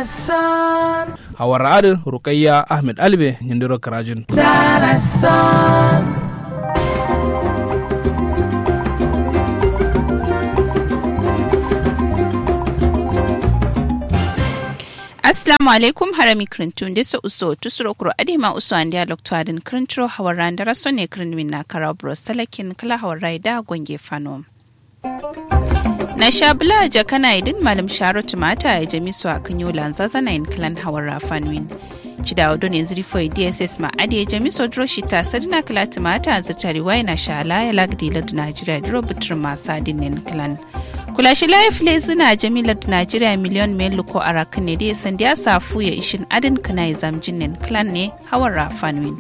hawar adin rukayya ahmed albe nyindiro karajin Assalamu alaikum harami krintun disa uso tusuro kuro adima uso an dialog to adin krintro hawar randara so ne krinwin na karabro salakin kala hawar raida gwange fano. na shabula jakana idin malam sharotu mata ya jami su a kanyo lanzaza na in klan hawar rafanwin cida wado ne zuri foi dss ma adi ya jami so dro shita sadina kala tumata zirtari wai na shala ya lagdi ladu najeriya dro butur masa din klan kula shi laif zina jamilar najeriya miliyon mai luko a rakan ne dai sandi ya safu ya ishin adin kana ya zamjin nin clan ne hawar rafanwin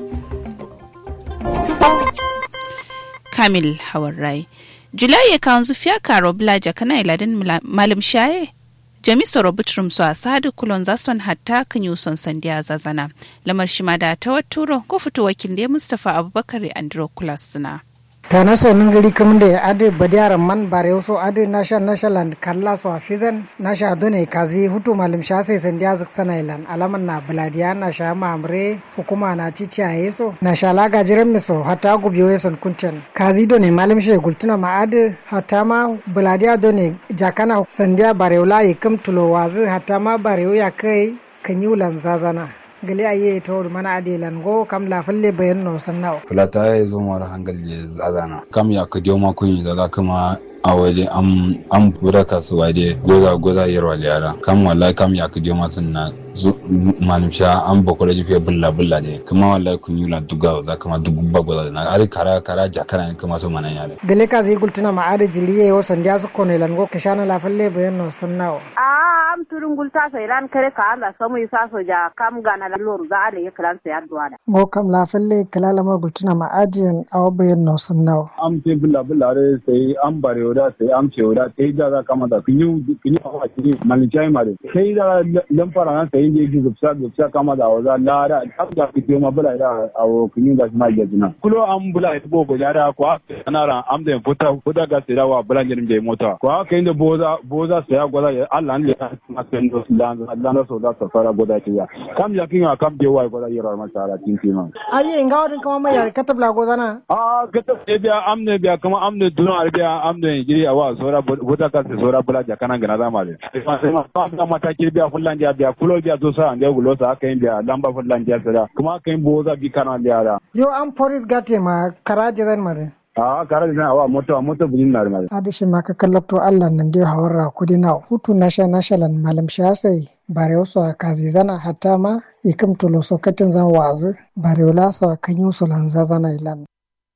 kamil hawar rai julai ya kan zufiya karo blaja kana iladin malam shaye jami soro butrum su a sadu kulon zason hatta kan yi son sandiya zazana lamar shi ma da ta waturo ko fito wakil da mustapha abubakar andro kulas suna. ta na so nan gari kamun da ade badiyaran man bare so ade nasha nashaland kalla so afizan nasha done kazi hutu malim sha sai san dia zak sana ilan alaman na baladiya na sha mamre hukuma na titi a yeso na sha laga jiran miso hata gubiyo yeson kunten kazi done malim she gultuna ma ade hata ma baladiya done jakana sandiya bareula yikam tulo wazi hata ma barewa ya kai kan yi ulan zazana gali aye to mana adelan go kam la falle bayan no sannaw fulata ya zo mara hangal je zazana kam ya ka dio ma kunyi da kuma a waje am am pura kasuwa de goza goza yarwa yara kam wallahi kam ya ka dio ma sunna malum sha an bako da fiye bulla bulla ne kuma wallahi kun yi duga za kama dugu bagwa na ari kara kara jakara ne kuma so manan yare gale ka zai gultuna ma ada jiliye yo sandiya su kone lango ka shana la falle bayan no sannaw am turun gulta so iran kare ka Allah samu isa so ja kam gana la lor za ale yakran sa yadwa da go kam la falle kala la ma gultuna ma adiyan aw bayan no sannaw am te bulla bulla re sai am bare oda sai am ce oda sai da za kama da kun yi kun yi awa ki malin chai mare sai da lamfara na sai je ji gupsa gupsa kama da waza la da ab da ki ma bula da awo kun yi da ma ya jina kulo am bula ita bo go da ko ana ran am da futa futa ga sai da wa bula jirin je mota ko haka inda boza boza sai ya gwada Allah ne makan dos dan dan so da ta fara goda ke ya kam ya kin kam je wai goda yara ma sara tin tin man ayi inga wadin kuma mai yar katab la godana a katab e biya amne biya kuma amne duna biya amne jiri awa sora goda ka se sora bula ja kana gana zama le sai ma ta mata kir biya fullan ja biya fulo biya to sa ande gulo sa aka yin biya lamba fullan ja sada kuma aka yin boza bi kana biya da yo am poris gate ma karajiran mare a kare da awa moto moto bujin na mare adishi ma ka kallabto Allah nan dai hawarra kudi na hutu nasha nashalan malam shasai bare wasu a kazi zana hatta ma ikam tolo sokatin zan wazi bare wala so kan yi su lanza zana ilan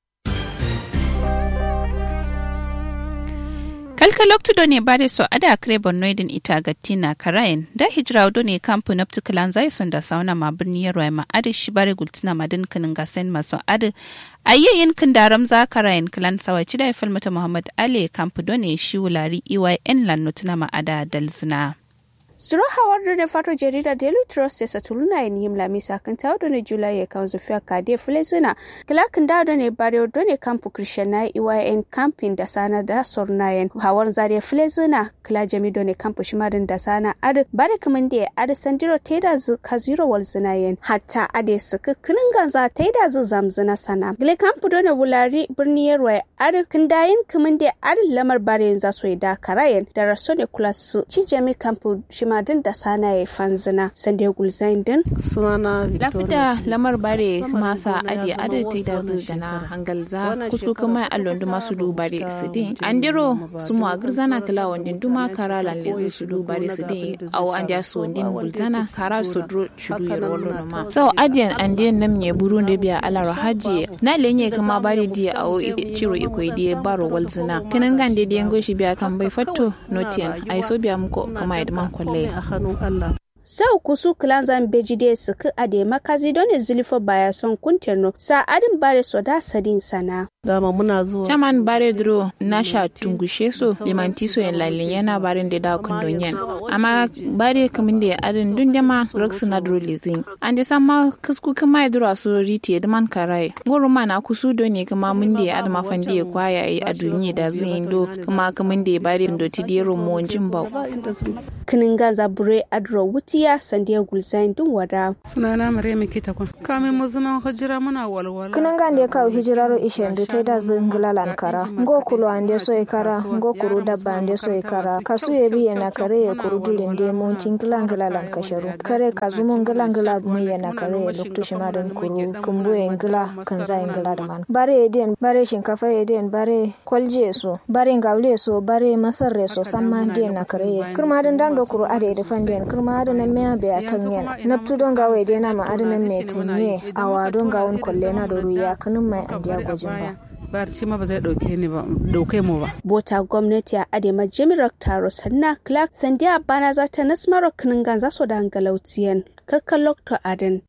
kalkaloktu do ne bare so ada kre bonnoidin ita gattina karayen da hijra do ne kampu naptu kalan zai son da sauna ma birni yarwa ma adi shi bare gultina madin kanin gasen maso adi ayyayin kin daram za karayen kalan sawaci da falmata muhammad ali kampu do ne shi wulari eyn lannutuna ma ada dalzina Suro hawar da fato jarida Daily Trust ya satuluna yin yim lami sakan ta da ne Julai ya kan zufiya kade fulezina. Kilakin da da ne bare da ne kampu Christian na EYN camping da sana da sornayen hawar zare fulezina kila jami da ne kampu shimarin da sana ad bare kaman da ad sandiro teda zu kaziro wal zinayen hatta ade suka kinin ganza teda zu zamzina sana. Gile kampu da ne wulari birni yarwa ad kindayin kaman da ad lamar bare yanzu so da karayen da raso ne kula su ci jami kampu shimadin da sana ya fanzina sande gulzain din sunana lafida lamar bare masa adi adi ta da zu gana hangal za kusku kuma allon duma su du bare su din andiro su mu agir zana kala wandin duma kara lan lezu su du bare su din aw andia su wandin gulzana kara su dro chudu yar wallo ma so adiyan andiyan nam ne buru da biya ala rahaji na lenye kuma bare di aw ciro iko di baro walzina kinan gande di yango shi biya kan bai fatto notian ai so biya muko kuma idman kwalle a hannun Allah. sau kusu kilan zan beji de suku ade makazi don zulifo baya son kunterno sa adin bare so da sadin sana dama muna zuwa chaman bare dro na sha tungushe so limanti so yan lalin yana barin da da kundon yan amma bare kamin da adin dun jama rox na dro lizin an da sama kusku kuma ya dro so riti da man karai goro mana kusu do ne kuma mun da adama fande ya kwaya yi a duniya da zin do kuma kamin da bare do ti dero mo jin ba kinin ganza bure adro wutiya sandiya gulzain dun wada sunana maryam kita kwan kamin mu zama hijira muna walwala kinin gande kawo hijiraro ishendu ta da zingila lankara ngo kulo ande so ikara ngo kuru dabba ande so ikara kasu ye biye na kare ye kuru dulin de mun tingila ngila lankasharu kare kazu mun ngila ngila mu ye na kare ye luktu shimadan kuru kumbu ye ngila kanza ngila da man bare ye den bare shinkafa ye den bare kwalje so bare ngawle so bare masarre so samma den na kare ye kurma dan dan do kuru ade da fanden kurma da nan me be atanyen naptu don gawe de na ma adanan me tanye awa don gawon kolle na da ruya kanun mai andiya gwajin ba barci ma ba zai dauke ni ba dauke mu ba bota gwamnati a adema jimirar taro sanna clark sandiya bana za ta nasmaro kinin ganza so da galautiyan kakkan lokto aden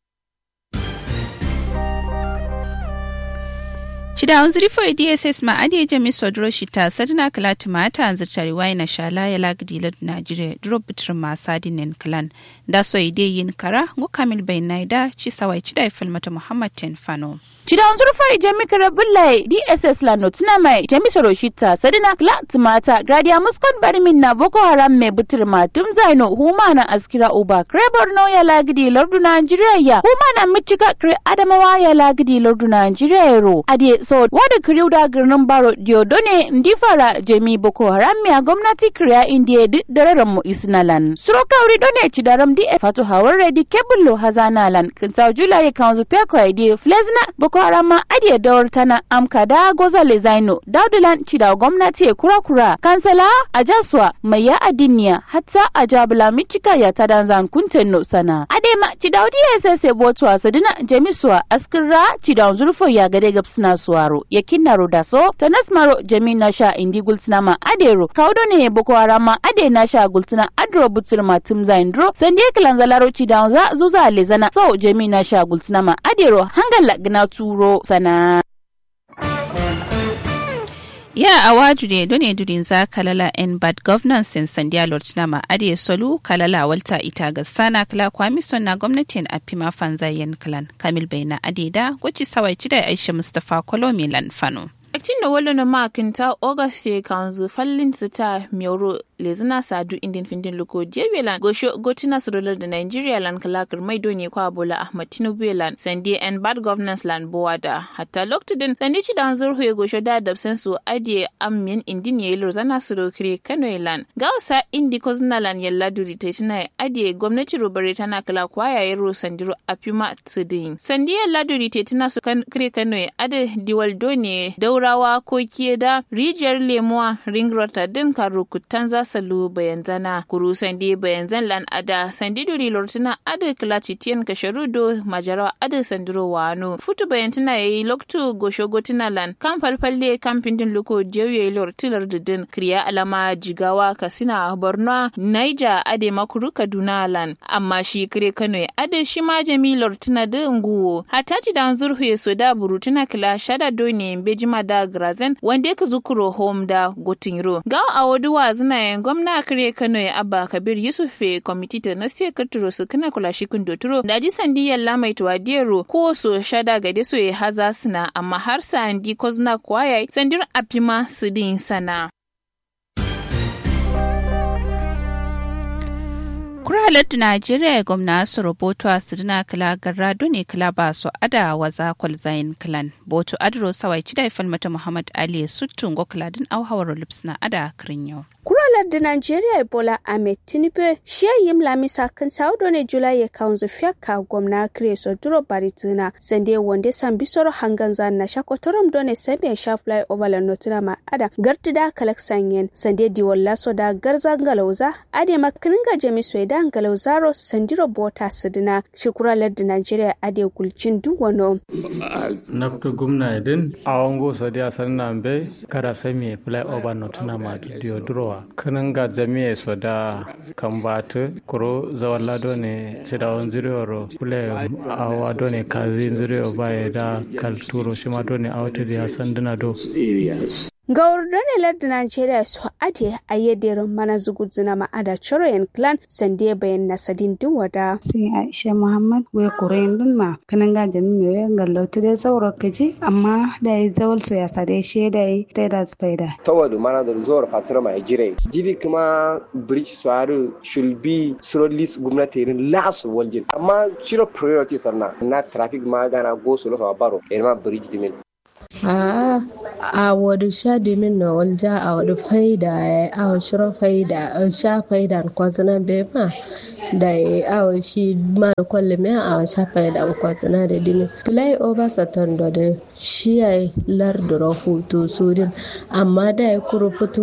Chida unzuri fo DSS ma adi jami sodro shita sadina kala tumata anzir tariwai na shala ya lagdi lad Najire drop bitr ma sadinen klan da so ide yin kara go kamil bai naida ci sawai chida ifal mata Muhammad ten fano. Chida unzuri fo jami kara bullai DSS la notuna mai jami soro shita sadina kala tumata gradia muskon bari min na Boko Haram me bitr ma tum zaino huma na askira uba krebor no ya lagdi lardu Najire ya huma na michika kre adamawa ya lagdi lardu Najire ro adi so wada kiriu da girnin baro diodone ndi fara jemi boko haram ya gwamnati kriya indiya duk dararen mu isnalan suro kauri done ci daram di fatu hawar redi kebullo hazana lan kinsa jula ya kanzu peko ide flezna boko haram ma adiye dawar tana amka da goza le zaino daudulan ci da gwamnati ya kura kura kansala a jaswa mai ya adiniya hatta a jabula michika ya tadan zan kuntenno sana adema ci daudi ya sese botuwa sadina jemiswa askirra ci da zurfo ya gade gabsina suwa maro yakinna rodaso tanas maro jami nasha indi gultina ma adero kawdo ne boko haram ma ade nasha gultina adro butur ma tumza indro sande kilan zalaro ci da za zuza lezana so jami nasha gultina ma adero hangalla gna turo sana ya awaju ne done durin za kalala en bad governance in sandiya lortina ma ade solu kalala walta ita ga sana kala kwamison na gwamnatin apima fanzayen kalan kamil baina ade da gwaci sawai da aisha mustapha kolomi lan fano Aktin da wala na makinta Auguste kanzu fallin su ta Mioro lezina sadu indin findin luko jebelan gosho gotina surular da Nigeria lan kalakar mai doni kwa bola Ahmad Tinubu lan sandi and bad governance lan bowada hatta loktudin sandi ci dan zurhu ya gosho da dabsan su adiye ammin indin ya yilo zana su kire Kano lan gausa indi ko zina lan yalla duri ta tina adiye gwamnati robare tana kala kwaya yaro sandiro apima tudin sandi yalla duri ta tina su kire Kano ade diwal doni daurawa ko da rijiyar lemuwa ring din karukutan za salu bayan zana kuru sandi bayan zan lan ada sandi duri lortina ada klachi tien kasharudo majarawa ada sandiro wano futu bayan tina yayi loktu gosho gotina lan kan falfalle kan pindin luko jewe lortilar dudin kriya alama jigawa kasina borno naija ade makuru kaduna lan amma shi kire kano ade shi ma jami lortina da nguwo hataci dan zurhu ya soda burutina kila shada doni bejima da grazen wanda ka zukuro home da gotinro ga a waduwa zina gwamna kare kano ya abba kabir yusufe kwamiti ta na sai katuro su kana kula shi kun doturo da ji sandi yalla mai tuwadiyaro ko so shada ga so ya haza suna amma har sandi kozna kwaya sandir apima su din sana kuralar da najeriya gwamna su rubutu a sirina kila garra ne kila ba su ada waza kwalzayin kilan boto adro sawai cida falmata muhammad ali suttun go kiladin auhawar lupsna ada kirin yau kuralar da Najeriya Ebola Ahmed Tinubu shi yim lamisa kan saudo ne Julai ya kaunzu fiaka gwamna Kreso Duro Baritina sande wande san bisoro hangan zan na shakotorom done sebe sha fly over la notuna ma ada gartida kalaksan yen sande di walla so da garza galauza ade makinin ga jami sweda galauzaro sandiro bota sidina shi kuralar da Najeriya ade gulcin duwano naftu gumna edin awongo so dia sanna be kada semi fly over notuna ma diodro kanin ga jami'a so da kan batu kuro zawon lado ne sidawon zuriyar kule awa do ne kazi zuriyar baya da kalturo shi ma do ne awata da sanduna do ga urdane lardin Najeriya su ade a yadda mana zuguzuna ma'ada Choroyan clan sande bayan nasadin wada. sai Aisha Muhammad we kuren din ma kanan ga jami me gallo da zauro kaji amma da yi zawal ya sade she da yi ta da spaida. tawadu mana da zuwar fatura mai jire jibi kuma bridge suwaru should be slowly gwamnati irin lasu waljin amma shiro priority sarna na traffic ma gana go su losa baro ma bridge dimin a a wadu sha dimin na walja a wadu faida ya a shiro faida a sha faida kwazina bai ma da ya a shi ma da kwalle mai a sha faida kwazina da dimin fly over saturn da da shi ya yi lardura hutu su din amma da ya kuru